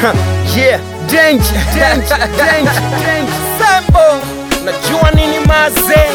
yeah, danger, danger, danger, danger. Sambo, najua nini mazee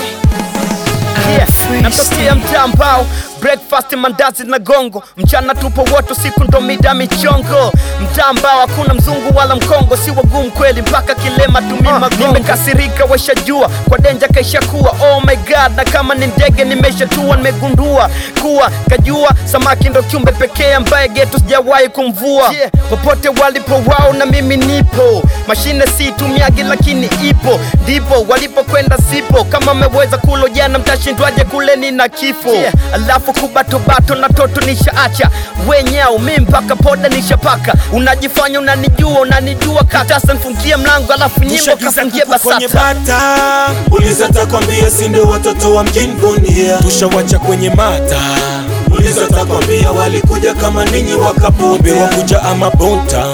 Yeah, natokea mtaa ambao breakfast mandazi na gongo, mchana tupo wote, siku ndo mida michongo. Mtaa ambao hakuna mzungu wala mkongo, si wagumu kweli mpaka kilema tumia magongo. Nimekasirika weshajua kwa denja kaisha kuwa oh my god, na kama ni ndege nimeshatua, nimegundua kuwa kajua samaki ndo kiumbe pekee ambaye geto sijawahi kumvua. Yeah, popote walipo wao na mimi nipo, mashine si tumiagi lakini ipo, ndipo walipokwenda sipo. Kama mmeweza kulo jana, mtashindwaje kule nina kifo? Yeah, alafu kubatobato na toto nishaacha wenyao, mi mpaka poda nishapaka. Unajifanya unanijua, unanijua katasa, nfungie mlango alafu nyimbo Tushagiza kafungie kuku kwenye basata. bata, uliza takwambia, si ndio watoto wa mjini Bunia. Tushawacha kwenye mata, uliza takwambia, walikuja kama ninyi wakapotea, wakuja ama Bontown,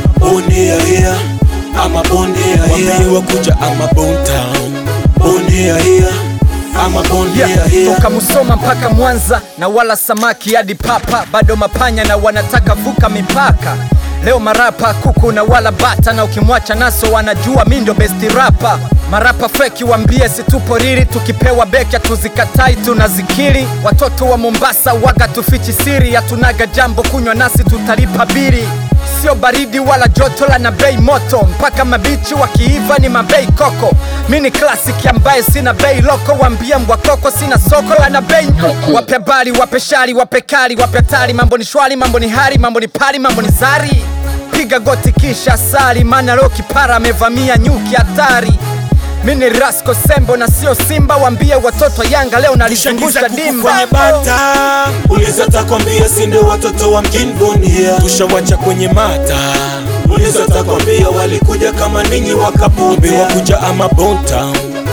Bunia here ama Bunia here, wambie wakuja ama Bontown, Bunia here ama Bunia Yeah, here. toka Musoma mpaka Mwanza na wala samaki hadi papa, bado mapanya na wanataka vuka mipaka. Leo marapa kuku na wala bata, na ukimwacha naso wanajua mi ndo besti rapa. Marapa feki wambie situpo riri, tukipewa beki hatuzikatai tunazikiri. Watoto wa Mombasa waga tufichi siri, hatunaga jambo kunywa nasi tutalipa biri sio baridi wala joto la na bei moto, mpaka mabichi wakiiva ni mabei koko. Mi ni classic ambaye sina bei loko, wambie mbwa koko sina soko la na bei nyoko. Wape bali, wape shari, wape kali, wape tari, mambo ni shwari, mambo ni hari, mambo ni pari, mambo ni zari. Piga goti kisha sali, maana leo kipara amevamia nyuki hatari. Mi ni Rasco Sembo na sio Simba, wambie watoto Yanga leo nalizungusha Tushagiza kuku dimba. kwenye bata, uliza takwambia, si ndio watoto wa mjini Bunia. Tushawacha kwenye mata, uliza takwambia, walikuja kama ninyi wakapotea, wakuja ama Bontown,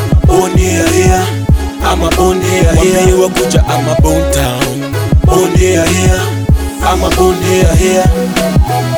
Bunia here ama Bunia here, wambie wakuja ama Bontown, Bunia here ama Bunia here.